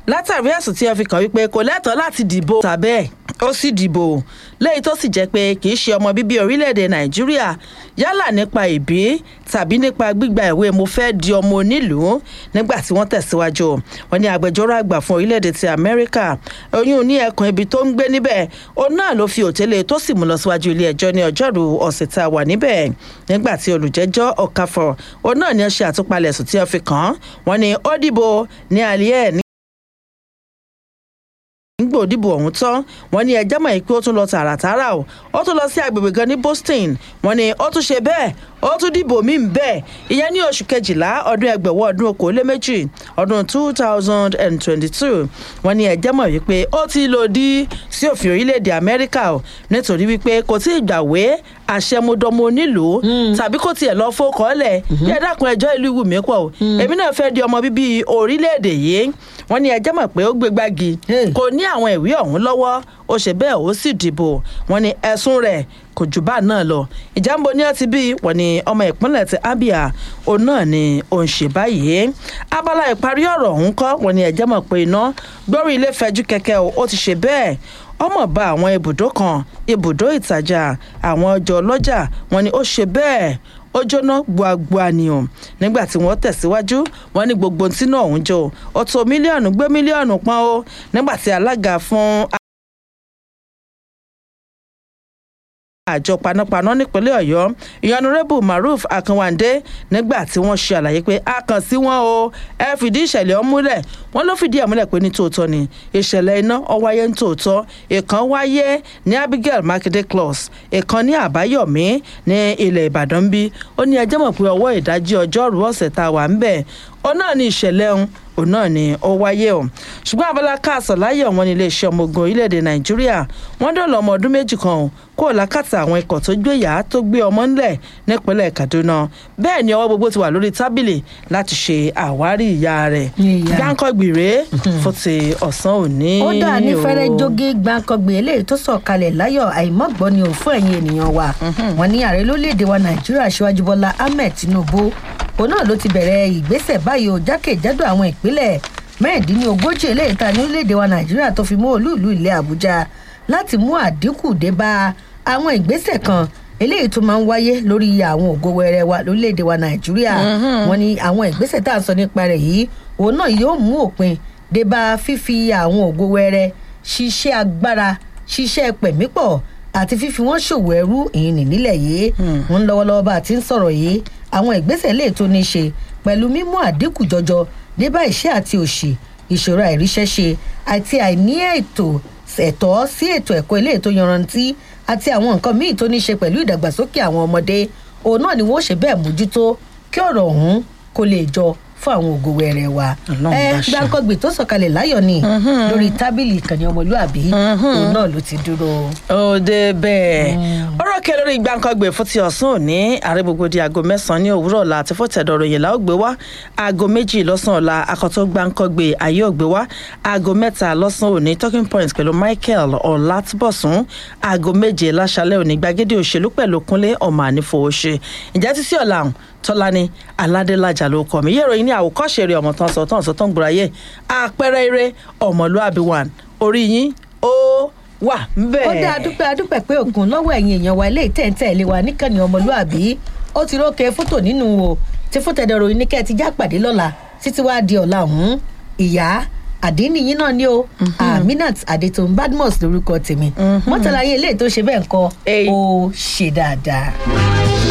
látàrí ẹ̀sùn tí wọ́n fi kàn wípé kò lẹ́tọ̀ọ́ láti dìbò tàbẹ́ ó sì dìbò léyìí tó sì jẹ́ pé kì í ṣe ọmọ bíbí orílẹ̀-èdè nàìjíríà yálà nípa ìbí tàbí nípa gbígba ìwé mo fẹ́ di ọmọ onílùú nígbà tí wọ́n tẹ̀síwájú wọn ní agbẹjọ́rò àgbà fún orílẹ̀-èdè ti amẹ́ríkà oyún ní ẹkùn ibi tó ń gbé níbẹ̀ òun náà ló fi òtẹ́lẹ̀ tó sì mú lọ síwájú ilé ẹjọ́ ní ọjọ́rú ọ̀sẹ̀ tá a wà níbẹ̀ nígbà tí olùjẹ́jọ́ ọ̀kàfọ̀ òun náà ní ó ṣe àtúpalẹ̀ ẹ̀sùn tí wọ́n fi kàn án wọn ni ó dìbò ní alẹ́ ẹ̀ ní nígbà òdìbò ọ̀hún tán wọ́n ní ẹjẹ́ mọ̀ pé ó tún lọ tààràtààrà o ó tún lọ sí agbègbè kan ní boston wọ́n ní ó tún ṣe bẹ́ẹ̀ ó tún dìbò míì bẹ́ẹ̀ ìyẹn ní oṣù kejìlá ọdún ẹgbẹ̀wọ́ ọdún okòóléméjì ọdún two thousand and twenty-two wọ́n ní ẹjẹ́ mọ̀ wípé ó ti lòdì sí òfin orílẹ̀-èdè amẹ́ríkà o nítorí wípé kò tí ì gbàwé àṣẹmúdọmọ onílùú tàbí kò tiẹ̀ lọ fọkọọ́lẹ̀ bí ẹ dákun ẹjọ́ ìlú ìwù mí pọ̀ o èmi náà fẹ́ di ọmọ bíbí orílẹ̀-èdè yìí wọ́n ní ẹjẹ́ mọ̀ pé ó gbé gbági kò ní àwọn ìwé ọ̀hún lọ́wọ́ ó ṣe bẹ́ẹ̀ ó sì dìbò wọ́n ní ẹ̀sùn rẹ̀ kò jù bá náà lọ ìjàmbá ní ọtí bíi wọ́n ní ọmọ ìpínlẹ̀ ti abia òun náà ni òun ṣe báyìí abala ìparí ọ̀rọ̀ ọ̀hún kọ́ wọ́n ní ẹjẹ́ mọ̀ pé iná gbórí ilé fẹjú kẹ̀kẹ́ ó ti ṣe bẹ́ẹ̀ ọmọ bá àwọn ibùdó kan ibùdó ìtajà àwọn ọjọ́ ọlọ́jà wọ́n ní ó ṣe bẹ́ẹ̀ ó jóná gbuagbua ni o nígbà tí wọ́n tẹ̀síwájú wọ́n ní gbogbo tí náà ń jò ó tó mílíọ̀nù gbé mílíọ̀nù pọ́n o nígbà tí alága fún àjọ panápaná nípínlẹ̀ ọ̀yọ́ ìyọnurẹ́bù maruf akanwande nígbà tí wọ́n ṣe àlàyé pé a kàn sí wọn o ẹ fìdí ìṣẹ̀lẹ̀ ọ̀hún múlẹ̀ wọ́n ló fìdí ẹ̀ múlẹ̀ pé ní tòótọ́ ni ìṣẹ̀lẹ̀ iná ó wáyé ní tòótọ́ ìkan wáyé ní abigail makinde close ìkan ní àbáyọ̀mí ní ilẹ̀ ìbàdàn bí ó ní ẹjẹ́ mọ̀ pé ọwọ́ ìdájí ọjọ́rùú ọ̀sẹ̀ tá a wà ń bẹ̀ ó náà ní ìṣẹ̀lẹ̀ ọ̀hún òun náà ni ó wáyé o ṣùgbọ́n abala káàsọ̀ láyé ọ̀wọ́n ní iléeṣẹ́ ọmọ ogun orílẹ̀-èdè nàìjíríà wọ́n dọ̀lọ́ ọmọ ọdún méjì kan o kó o lákàtà àwọn ikọ̀ tó gbé yàá tó gbé ọmọ ńlẹ̀ nípínlẹ̀ kaduna bẹ́ẹ̀ ni ọwọ́ gbogbo ti wà lórí tábìlì láti ṣe àwárí ìyá rẹ̀ gbáǹkọ́gbìrè fún ti ọ̀sán òní. ó dà ní fẹ́rẹ́ jógé gbáǹkọ́gbì eléyìí tó sọ̀kalẹ̀ láyọ̀ àìmọ́gbọ́n ni ò fún ẹ̀yin ènìyàn wa wọn ní ààrẹ lórílẹ̀‐èdè wa nàìjíríà aṣíwájú bọ́lá ahmed tinubu òun náà ló ti bẹ̀rẹ̀ ìgbésẹ̀ báyìí ó jákèjádò àwọn ìpínlẹ̀ mẹ́rìndínlógójì eléyìí ta ní orílẹ̀‐èdè wa nàìjíríà tó fi mú olúùlú ilẹ̀ àbújá láti mú àdínkù dé bá àwọn ìgbésẹ̀ kan eléyìí tó máa ń wáyé lórí àwọn ògo wẹrẹ wa lórílẹ̀‐èdè wa nàìjíríà wọn ni àwọn ìgbésẹ̀ tá à ń sọ nípa rẹ̀ yìí òun náà yóò mú òpin dé bá fífi àwọn ògo wẹrẹ ṣiṣẹ́ agbára ṣiṣẹ́ pẹ̀mípọ̀ àti fífi wọn ṣòwò ẹrú ìyìn nílẹ̀ yìí wọn lọ́wọ́lọ́wọ́ bá a ti ń sọ̀rọ̀ yìí àwọn ìgbésẹ̀ lè tó ní ṣe pẹ̀lú mímú àdínkù jọjọ débà iṣẹ́ àti òṣì ìṣòro àìríṣẹ́ṣe àti àìní ètò ẹ̀tọ́ sí ètò ẹ̀kọ́ ilé ètò yanrantí àti àwọn nǹkan míì tó ní ṣe pẹ̀lú ìdàgbàsókè àwọn ọmọdé òun náà ni wọ́n ṣe bẹ́ẹ̀ mójútó kí ọ̀rọ̀ ọ̀hún kó lè jọ fún àwọn ògo wẹrẹ wa ẹ gbàǹkọgbì tó sọkalẹ láyọ ni lórí tábìlì ìkànnì ọmọlúàbí òun náà ló ti dúró. òde bẹ́ẹ̀ ọ̀rọ̀ kẹ lórí gbàǹkọgbì fún ti ọ̀sán òní ààrẹ gbogbo di aago mẹ́sàn-án ní òwúrọ̀ ọ̀la àti fọ́tẹ̀dọ̀ ròyìn la ó gbé wá aago méjì lọ́sàn-án ọ̀la akọ̀tọ̀ gbàǹkọgbì ayé ò gbé wá aago mẹ́ta lọ́sàn-án òní talking point pẹ̀lú michael ọ̀làtúbọ̀sún aago méje láṣálẹ̀ òní gbàgede òṣèlú pẹ̀lú kúnlé ọmọ ànífowóṣe ìjà títí ọ̀la tọ́lání aládélájà ló kọ́ mi yẹ́rọ yìí ní àwòkọ́ṣe rẹ̀ ọmọ tán sọ tán sọ tán gbòòrà yẹ àpẹẹrẹ eré ọmọlúàbí wà orí yín ó wà bẹ́ẹ̀. ó dá adúpẹ́ adúpẹ́ pé ògùn lọ́wọ́ ẹ̀yin èèyàn wa ilé ìtẹ̀ǹtẹ̀ ilé wa níkànnì ọmọlúàbí ó ti rókè fótò nínú o tí fótò ẹ̀dọ̀ ròyìn ní kẹ́ ẹ ti já pàdé lọ́la títí wá di ọ̀la ọ̀hún ìyá àdínníyín náà ni o aminat adetun badmus lórúkọ tèmi mọ́tàlá yín eléyìí tó ṣe bẹ́ẹ̀ ń kọ́ ó ṣe dáadáa.